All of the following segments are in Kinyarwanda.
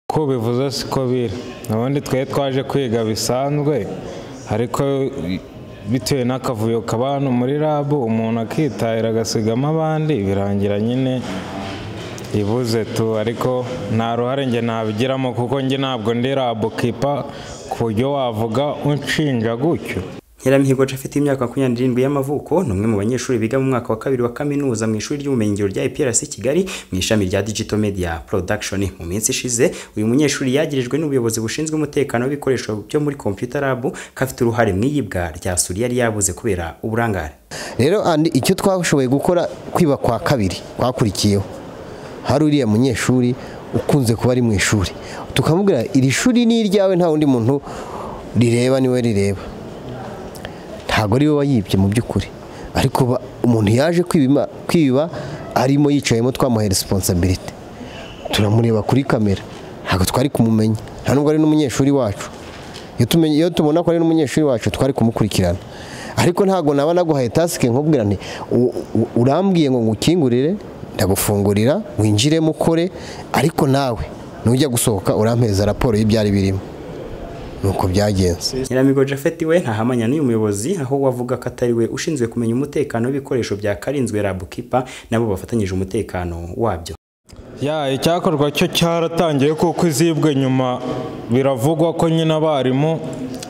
uko bivuze siko biri ubundi twari twaje kwiga bisanzwe ariko bitewe n'akavuyo kaba hano muri rabu umuntu akitahira agasigamo abandi birangira nyine ibuze tu ariko nta ruhare njye nabigiramo kuko njye ntabwo ndi rabu kipa ku buryo wavuga unshinja gutyo Nyiramihigo afite imyaka makumyabiri n'irindwi y'amavuko ni umwe mu banyeshuri biga mu mwaka wa kabiri wa kaminuza mu ishuri ry'ubumenyingiro rya IPRC Kigali mu ishami rya Digital Media Production mu minsi ishize uyu munyeshuri yagirijwe n'ubuyobozi bushinzwe umutekano w'ibikoresho byo muri Computer Lab ko afite uruhare mu iyibwa rya suri yari yabuze kubera uburangare rero andi icyo twashoboye gukora kwiba kwa kabiri kwakurikiyeho hari uriya munyeshuri ukunze kuba ari mu ishuri tukamubwira iri shuri ni iryawe nta wundi muntu rireba niwe rireba ntabwo ari we wayibye mu by'ukuri ariko umuntu yaje kwiba arimo yicayemo twamuhaye resiponsabiriti turamureba kuri kamera ntabwo twari kumumenya nta nubwo ari n'umunyeshuri wacu iyo tubona ko ari n'umunyeshuri wacu twari kumukurikirana ariko ntabwo naba naguhaye tasike nkubwira nti urambwiye ngo ngukingurire ndagufungurira winjiremo ukore ariko nawe nujya gusohoka urampeza raporo y'ibyari birimo nuko byagenze Nyiramigo Japhet we ntahamanya n'uyu muyobozi aho wavuga ko atari we ushinzwe kumenya umutekano w'ibikoresho bya karinzwe Lab Keeper nabo bafatanyije umutekano wabyo ya icyakorwa cyo cyaratangiye kuko izibwe nyuma biravugwa ko nyine abarimu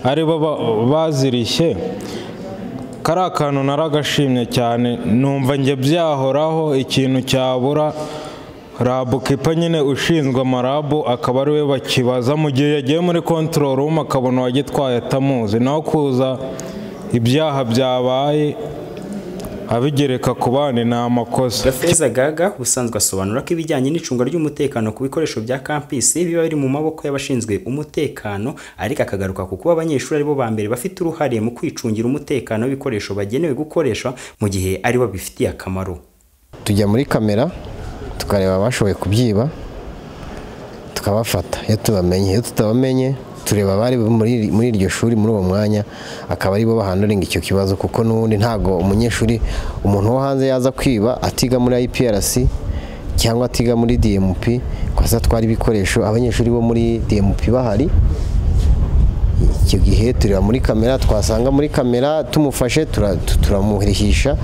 ari bo ba- bazirishye kari akantu naragashimye cyane numva njye byahoraho ikintu cyabura rabu kipa nyine ushinzwe amarabu akaba ari we bakibaza mu gihe yagiye muri control room akabona uwagitwaye atamuzi naho kuza ibyaha byabaye abigereka ku bandi ni amakosa Gafeza Gaga usanzwe asobanura ko ibijyanye n'icunga ry'umutekano ku bikoresho bya kampisi biba biri mu maboko y'abashinzwe umutekano ariko akagaruka ku kuba abanyeshuri aribo ba mbere bafite uruhare mu kwicungira umutekano w'ibikoresho bagenewe gukoresha mu gihe aribo bifitiye akamaro tujya muri kamera tukareba abashoboye kubyiba tukabafata iyo tubamenye iyo tutabamenye tureba abari muri muri iryo shuri muri uwo mwanya akaba aribo bahanduringa icyo kibazo kuko n'ubundi ntabwo umunyeshuri umuntu wo hanze yaza kwiba atiga muri IPRC cyangwa atiga muri DMP kwasa twari ibikoresho abanyeshuri bo muri DMP bahari icyo gihe tureba muri kamera twasanga muri kamera tumufashe tura- tu- turamurihisha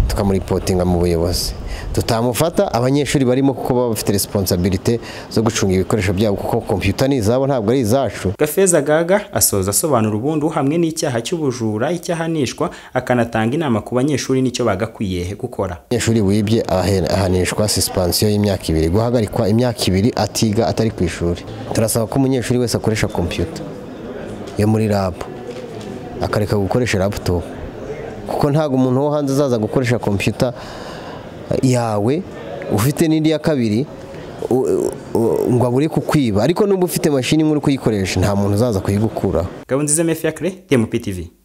tukamuripotinga mu buyobozi tutamufata abanyeshuri barimo kuko baba bafite responsabilite zo gucunga ibikoresho byabo kuko kompiyuta ni izabo ntabwo ari izacu Gafeza Gaga asoza asobanura ubundi hamwe n'icyaha cy'ubujura icyahanishwa akanatanga inama ku banyeshuri n'icyo bagakwiye gukora umunyeshuri wibye ahe- ahanishwa sisipansiyo y'imyaka ibiri guhagarikwa imyaka ibiri atiga atari ku ishuri turasaba ko umunyeshuri wese akoresha kompiyuta yo muri rabu akareka gukoresha raputopu kuko ntabwo umuntu wo hanze azaza gukoresha kompiyuta yawe ufite n'indi ya kabiri u- u- ngo abure kukwiba ariko n'uba ufite mashini nk'uri kuyikoresha nta muntu uzaza kuyigukuraho Gabonziza Mefiacre, DMP TV.